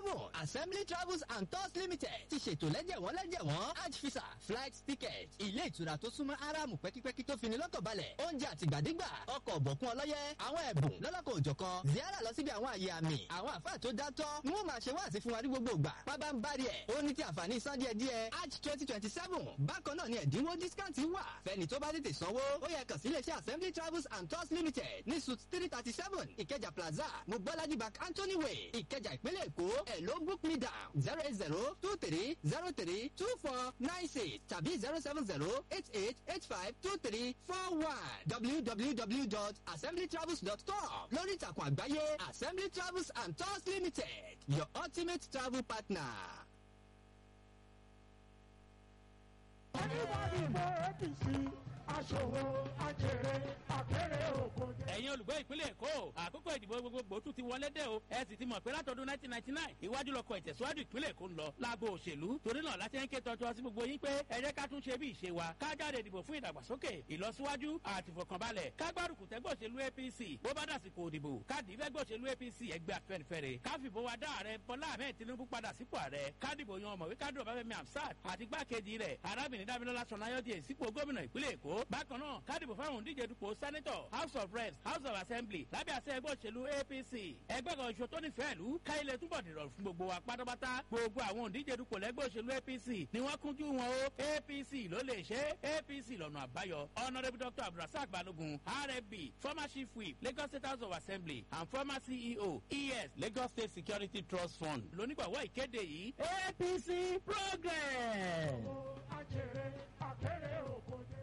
seven assembly travels and tours limited ti ṣètò lẹ́jẹ̀wọ́n lẹ́jẹ̀wọ́n hajj visa flight ticket ilé ìtura tó súnmọ́ aráàmù pẹ́kípẹ́kí tó fini lọ́kàn balẹ̀ oúnjẹ àtìgbàdégbà ọkọ̀ ọ̀bọ̀kún ọlọ́yẹ àwọn ẹ̀bùn lọ́lọ́kọ̀ òjọ̀kan ziara lọ síbi àwọn àyè àmì àwọn àfáà tó dátọ́ ni wọ́n máa ṣe wáàsí fún wa ní gbogbo ìgbà pábá ń bá rí ẹ̀ ó ní ti àǹfààní san díẹ̀ díẹ̀ hajj twenty twenty seven bákan náà ni ẹ̀dínwó discount wà fẹ́ni tó bá tètè sanwó ó yẹ kàn sí iléeṣẹ́ assembly travels and tours limited ní suit three thirty seven ìkẹjà plaza mobolaji bank anthony way ìkẹjà ìpínlẹ̀ èkó ẹ̀ ló book me down zero eight zero two three zero three two four nine six tàbí zero seven zero eight eight eight five two three four one www.assemblytravels.com lórí ìtàkùn àgbáyé assembly travels and tours limited your ultimate travel partner. Anybody for APC, aṣòwò, ajèrè, àkèrè òkòjè. ẹ̀yin olùgbé ìpínlẹ̀ èkó àkókò ìdìbò gbogbogbò tún ti wọlé dé o ẹ sì ti mọ̀ pé látọdún 1999 ìwájú lọkọ̀ ìtẹ̀síwájú ìpínlẹ̀ èkó ń lọ lágbo òṣèlú torí náà láti ń ké tọ́jú sí gbogbo yín pé ẹ jẹ́ ká tún ṣe bí ìṣe wa ká jáde ìdìbò fún ìdàgbàsókè ìlọsíwájú àti ìfọkànbalẹ̀ ká gbárùkù tẹ́gbẹ́ òṣèlú apc bó bá dàsìkò òdìbò ká dì í fẹ́gbẹ́ òṣèlú apc ẹgbẹ́ afẹ́nifẹ́re ká fìbò wa dá ààrẹ bọ́lá ahmed tinubu padà sípò ààrẹ ká dìbò yan ọmọwé kádùn ọbáfẹ́mi hamsat àti gbákejì rẹ̀ arábìnrin dábìlọ́lá sọ̀nayọ́dì sípò gómìnà ìpínlẹ̀ èkó bákan náà ká dìbò fáwọn òǹdíje dupò sẹ́nẹ́tọ̀ house of reps house of assembly lábẹ́ àṣẹ ẹgbẹ́ òṣèlú apc ẹgbẹ́ kan ṣo tó nífẹ̀ẹ́ ìlú ká ilẹ̀ túbọ̀ dìrọ̀ fún gbogbo wa pátápátá gbogbo àwọn òǹdíje dupò lẹ́gbẹ́ òṣèlú apc ni wọ́n kúnjú wọn o apc ló lè ṣe apc lọ́nà àbáyọ honourable dr abdulrasaq balogun rfb former chief whip lagos state house of assembly and former ceo es lagos state security trust fund lónígbàwọ́ ìkéde yìí apc progress. Ajèrè, àkèrè òkòjè.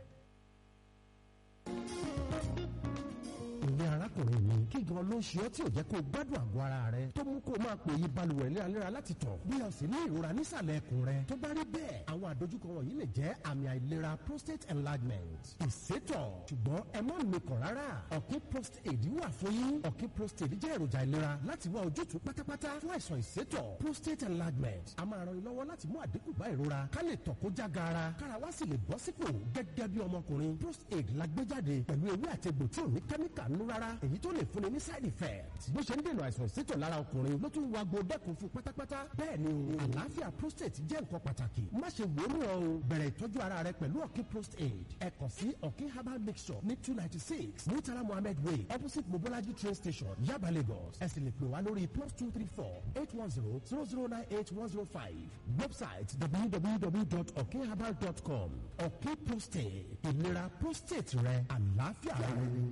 ìyẹn arákùnrin mi kí gan ló ń ṣe ọ́ tí ò jẹ́ kó o gbádùn àgọ́ ara rẹ tó mú kó o máa pè yí balùwẹ̀ léraléra láti tọ̀ bí o sì ní ìrora nísàlẹ̀ ẹkùn rẹ tó bá rí bẹ́ẹ̀ àwọn àdójúkọ wọ̀nyí lè jẹ́ àmì àìlera prostate enlargement ìsétọ̀ ṣùgbọ́n ẹ má mikàn rárá ọ̀kí prostate wà fún yín ọ̀kí prostate jẹ́ èròjà ìlera láti wá ojútùú pátápátá fún àìsàn ìsétọ̀ prostate enlargement a máa ran ni lọ́wọ́ láti mú àdínkù bá ìrora ká lè tọ̀ kó já gaara kára wá sì lè bọ́ sípò gẹ́gẹ́ bí ọmọkùnrin prostate la gbé jáde pẹ̀lú ewé àti egbò tí ò ní kẹ́míkà nínú rárá èyí tó lè fúnni ní side effect bó ṣe ń dènà àìsàn ìsétọ̀ lára ọkùnrin ló tún wá gbo dẹ́kun fún pátápátá bẹ́ẹ̀ ni o àlàáfíà prostate jẹ́ nǹkan pàtàkì má ṣe wò ó mú ọ o bẹ̀rẹ̀ ìtọ́jú ara rẹ pẹ̀lú ọ̀kí prostate ẹ kàn sí ọ̀kí herbal mixture ní two ninety six murtala mohammed way opposite mobolaji train station yaba lagos ẹ sì lè pè wá lórí plus two three four eight one zero zero zero nine eight one zero five website www.okherbal.com ọ̀kí prostate ìlera prostate rẹ àlàáfíà rẹ.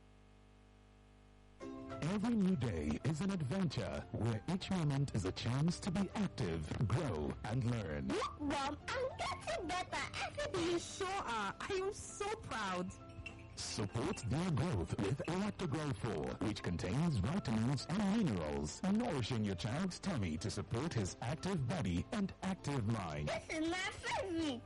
Every new day is an adventure where each moment is a chance to be active, grow, and learn. Look, Mom, I'm getting better every day. You sure are. I am so proud. Support their growth with Lactogrow 4, which contains vitamins and minerals, nourishing your child's tummy to support his active body and active mind. This is my favorite.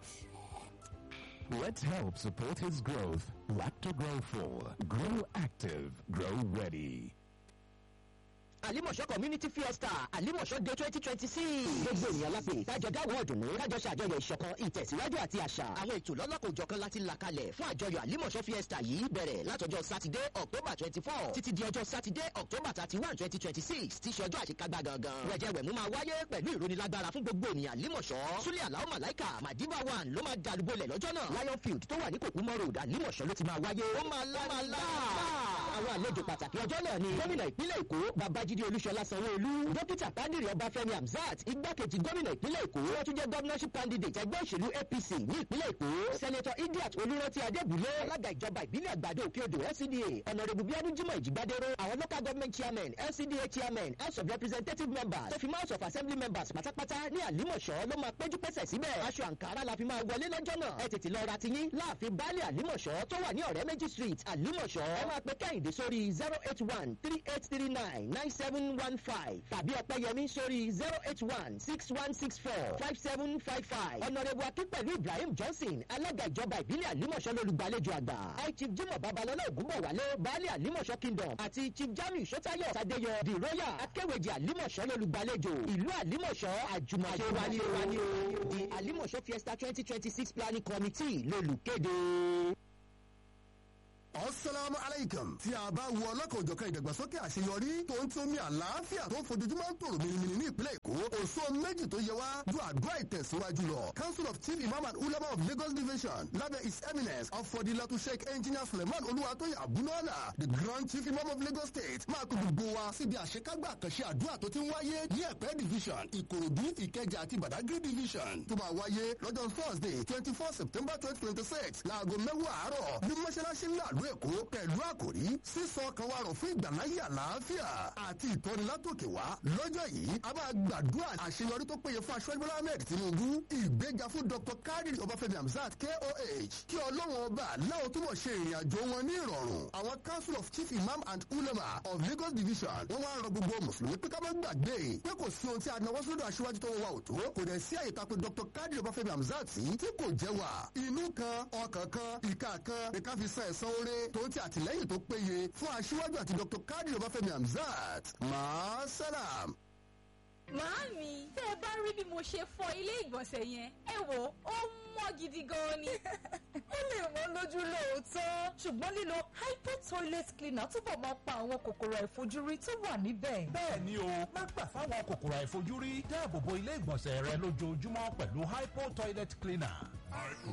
Let's help support his growth. Lactogrow 4. Grow active. Grow ready. àlímọ̀ṣọ́ community fiesta àlímọ̀ṣọ́ day twenty twenty six. gbogbo ènìyàn lápè kájọ dáwọ́ ọ̀dùnnú kájọ ṣàjọyọ̀ ìṣọ̀kan ìtẹ̀síwájú àti àṣà. àwọn ètò lọ́lọ́kọ̀ òjọ̀kan láti là kalẹ̀ fún àjọyọ̀ àlímọ̀ṣọ́ fiesta yìí bẹ̀rẹ̀ látọjọ́ sátidé october twenty four títí di ọjọ́ sátidé october thirty one twenty twenty six tí ṣe ọjọ́ àṣekágbá gangan. wẹ̀jẹ̀wẹ̀mú máa wáyé pẹ̀lú ìrónilágbára fún gbogbo ènìyàn àlímọ̀ṣọ́. súlẹ̀ àlàó màláìkà madiba one ló máa dàlúbọ̀lẹ̀ lọ́jọ́ náà. lion field tó wà ní kòkúmọ́ road àlímọ̀ṣọ́ ló ti máa wáyé. ó máa lá máa lá. àwọn àlejò pàtàkì ọjọ́ náà ni gómìnà ìpínlẹ̀ èkó babájídé olúṣọlá sanwó-olú dókítà pádìrì ọbáfẹ́mi hamzat igbákejì gómìnà ìpínlẹ̀ èkó wọ́n tún jẹ́ governorship candidate ẹgbẹ́ òṣèlú apc ní ìpínlẹ̀ èkó senator idiat olùrántí adébúlé alága ìjọba ìbílẹ̀ àgbàdo òkè odò lcda honourable bíọ́dún jimoh ìjìgbádéró àwọn local government chairman lcda chairman house of representative members tó fi house of assembly members pátápátá ní àlímọ̀ṣọ́ ló máa péjú pésẹ̀ síbẹ̀ aṣọ àǹkárá la fi máa wọlé lọ́jọ́ náà ẹ tètè lọ ra tiyín láàfin baálé àlímọ̀ṣọ́ tó wà ní ọ̀rẹ́ méjì street àlímọ̀ṣọ́ ẹ máa pe kẹ́hìndé sórí zero eight one three eight three nine nine seven one five tàbí ọ̀pẹ́yẹmí sórí zero eight one six one six four five seven five five ọ̀nàrẹ́bù akínpẹ̀lú ibrahim johnson alága ìjọba ìbílẹ̀ àlímọ̀ṣọ́ lolùgbàlejò àgbà high chief jimoh babalọ́lá ògúnbọ̀wálé baálé àlímọ̀ṣọ́ kingdom àti chief jamiu sọ́tayọ̀ sadeyọ the royal akéwèjì àlímọ̀ṣọ́ lolùgbàlejò ìlú àlímọ̀ṣọ́ àjùmọ̀ṣe wani wani o the àlímọ̀ṣọ́ fiesta twenty twenty six planning committee lolùkéde. Assalamu alaikum. Tí a bá wo ọlọ́kan òjọ̀kan ìdàgbàsókè àṣeyọrí tó ń tómi àlàáfíà tó ń fojoojúmọ́ ń tòrò mìnìmìnì ní ìpínlẹ̀ Èkó, méjì tó yẹ wá ju àdúrà ìtẹ̀síwájú lọ council of chief imam and ulama of lagos division lábẹ́ his eminence ọ̀fọ̀dìlọ́tù sheikh engineer suleiman olúwatóyè abunọ́lá the grand chief imam of lagos state máa kó gbogbo wa síbi àṣekágbà àkànṣe àdúrà tó ti ń wáyé ní ẹ̀pẹ́ division ìkòròdú ìkẹjà àti badagry division tó máa wáyé lọ́jọ́ thursday twenty four september twenty twenty six láago mẹ́wàá àárọ̀ ní mọ́ṣáláṣí ńlá àlú èkó pẹ̀lú àkòrí sísọ ọkàn wa rọ̀ fún ìgbàláyé àlàáfíà àti ìtọ́nilátòkè wá lọ́jọ́ yìí a máa gbàdúrà àṣeyọrí tó péye fún aṣọ́jú bọ́lá ahmed tinubu ìgbéga fún dr kadir ọbáfẹ́mi hamzat koh kí ọlọ́run ọba láwọn túbọ̀ ṣe ìrìn àjò wọn ní ìrọ̀rùn àwọn council of chief imam and ulama of lagos division wọ́n wá ń rọ gbogbo mùsùlùmí pé ká má gbàgbé pé kò sí ohun tí a náwó sódò aṣíwájú tó ń wa òtó kò dẹ̀ sí àyè tako dr kadir ọbáfẹ́mi hamzat sí tí kò jẹ́ wà inú kan ọkàn kan ìka kan ní ká fi san ẹ̀san oore tó ń ti àtìlẹ́yìn tó péye fún aṣíwájú àti dr kadir ọbáfẹ́mi hamzat máa sálàm. Màámi, tẹ́ ẹ bá rí bí mo ṣe fọ ilé ìgbọ̀nsẹ̀ yẹn, ẹ wò ó mọ́ gidi gan ni. ó lè wọ́n lójú lóòótọ́ ṣùgbọ́n lílo hypo toilet cleaner túbọ̀ máa pa àwọn kòkòrò àìfojúrí tó wà níbẹ̀. bẹ́ẹ̀ ni o má gbà fáwọn kòkòrò àìfojúrí dáàbò bo ilé ìgbọ̀nsẹ̀ rẹ lójoojúmọ́ pẹ̀lú hypo toilet cleaner.